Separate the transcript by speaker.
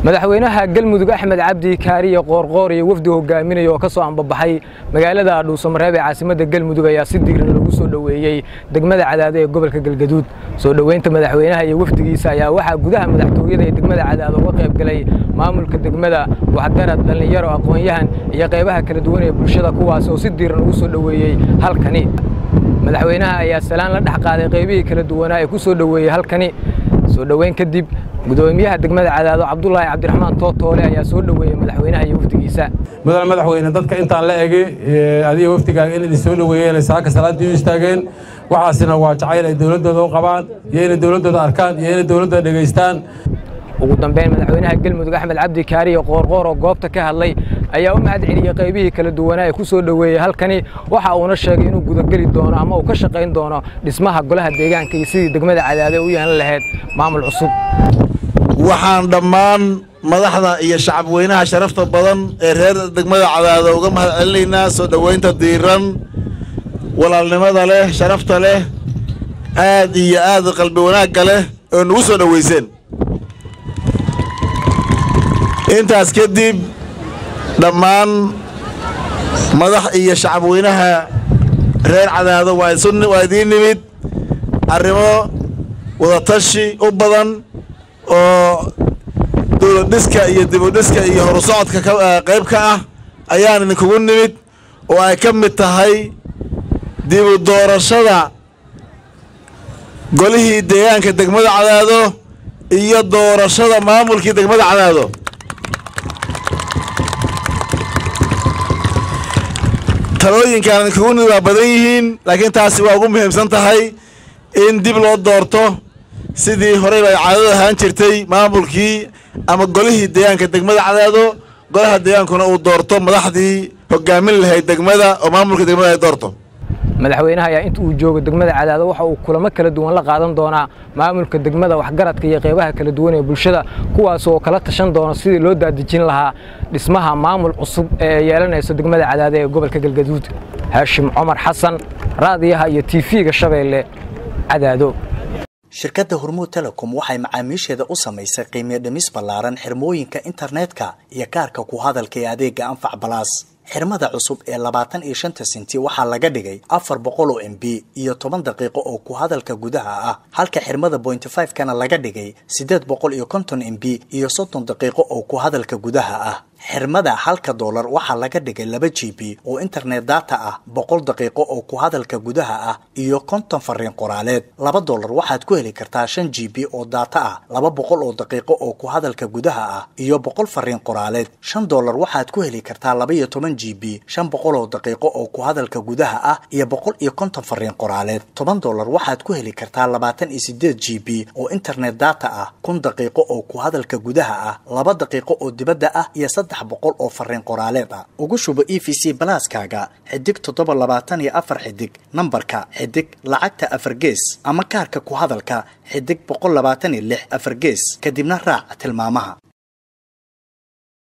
Speaker 1: madaxweynaha galmudug axmed cabdi kaariye qoorqoor iyo wafdi hogaaminaya oo ka soo ambabaxay magaalada dhuusamareeb ee caasimadda galmudug ayaa si diiran lagu soo dhoweeyey degmada cadaado ee gobolka galgaduud soo dhoweynta madaxweynaha iyo wafdigiisa ayaa waxaa gudaha madaxtooyada ee degmada cadaado uga qayb galay maamulka degmada waxgarad dhallinyaro aqoon-yahan iyo qaybaha kala duwan ee bulshada kuwaas oo si diiran ugu soo dhoweeyey halkani madaxweynaha ayaa salaan la dhex qaaday qaybihii kala duwanaa ee ku soo dhoweeyey halkani soo dhoweyn kadib gudoomiyaha degmada cadaado cabdulaahi cabdiraxmaan tootoole ayaa soo dhoweeyey madaxweynaha iyo wafdigiisa
Speaker 2: mudane madaxweyne dadka intaan la ege adiga wafdigaaga in idin soo dhoweeyeen saaka salaadii u istaageen waxaasina waa jacayl ay dowladdooda u qabaan iyo inay dowladdooda arkaan iyo inay dowladdooda dhegaystaan
Speaker 1: ugu dambeyn madaxweynaha galmudug axmed cabdi kaariye qoorqoor oo goobta ka hadlay ayaa u mahad celiyey qaybihii kala duwanaa ee ku soo dhoweeyey halkani waxa uuna sheegay inuu gudageli doono ama uu ka shaqayn doono dhismaha golaha deegaanka iyo sidii degmada cadaade u yeelan lahayd maamul cusub
Speaker 3: waxaan dhammaan madaxda iyo shacabweynaha sharafta badan ee reer degmada cadaado uga mahad celinaynaa soo dhoweynta diiran walaalnimada leh sharafta leh aad iyo aad qalbi wanaagga leh oo nagu soo dhoweyseen intaas kadib dhammaan madax iyo shacabweynaha reer cadaado waa idiin nimid arrimo wadatashi u badan oo dowladdhiska iyo dibudhiska iyo horusocodka qayb ka ah ayaan idinkugu nimid oo ay ka mid tahay dibu doorashada golihii deegaanka degmada cadaado iyo doorashada maamulkii degmada cadaado talooyinkaan idinkugu nimid waa badan yihiin laakiin taasi waa ugu muhiimsan tahay in dib loo doorto sidii horeyba ay caadadu ahaan jirtay maamulkii ama golihii deegaanka degmada cadaado golaha deegaankuna uu doorto madaxdii hogaamin lahayd degmada oo maamulka degmada ay doorto
Speaker 1: madaxweynaha ayaa inta uu joogo degmada cadaado waxa uu kulamo kala duwan la qaadan doonaa maamulka degmada waxgaradka iyo qaybaha kala duwan ee bulshada kuwaas oo kala tashan doono sidii loo daadejin lahaa dhismaha maamul cusub ee yeelanayso degmada cadaado ee gobolka galgaduud haashim cumar xasan raadiyaha iyo tiifiga shabeelle cadaado
Speaker 4: shirkadda hormuud telecom waxay macaamiisheeda u samaysay qiimiyo dhimis ballaaran xirmooyinka internetka iyo kaarka ku hadalka ee adeega anfac balaas xirmada cusub ee labaatan iyo shanta sinti waxaa laga dhigay afar boqol oo m b iyo toban daqiiqo oo ku hadalka gudaha ah halka xirmada bointy five kana laga dhigay siddeed boqol iyo konton m b iyo soddon daqiiqo oo ku hadalka gudaha ah xirmada halka doolar waxaa laga dhigay laba g b oo internet data ah boqol daqiiqo oo ku hadalka gudaha ah iyo konton fariin qoraaleed laba doolar waxaad ku heli kartaa shan g b oo data ah laba boqol oo daqiiqo oo ku hadalka gudaha ah iyo boqol fariin qoraaleed shan doolar waxaad ku heli kartaa laba iyo toban g b shan boqol oo daqiiqo oo ku hadalka gudaha ah iyo boqol iyo konton fariin qoraaleed toban doolar waxaad ku heli kartaa labaatan iyo sideed g b oo internet data ah kun daqiiqo oo ku hadalka gudaha ah laba daqiiqo oo dibadda ah iyo saddex boqol oo fariin qoraaleed ah ugu shubo e v c balaaskaaga xidig toddoba labaatan iyo afar xidig nambarka xidig lacagta afar gees ama kaarka ku hadalka xidig boqol labaatan iyo lix afar gees kadibna raac tilmaamaha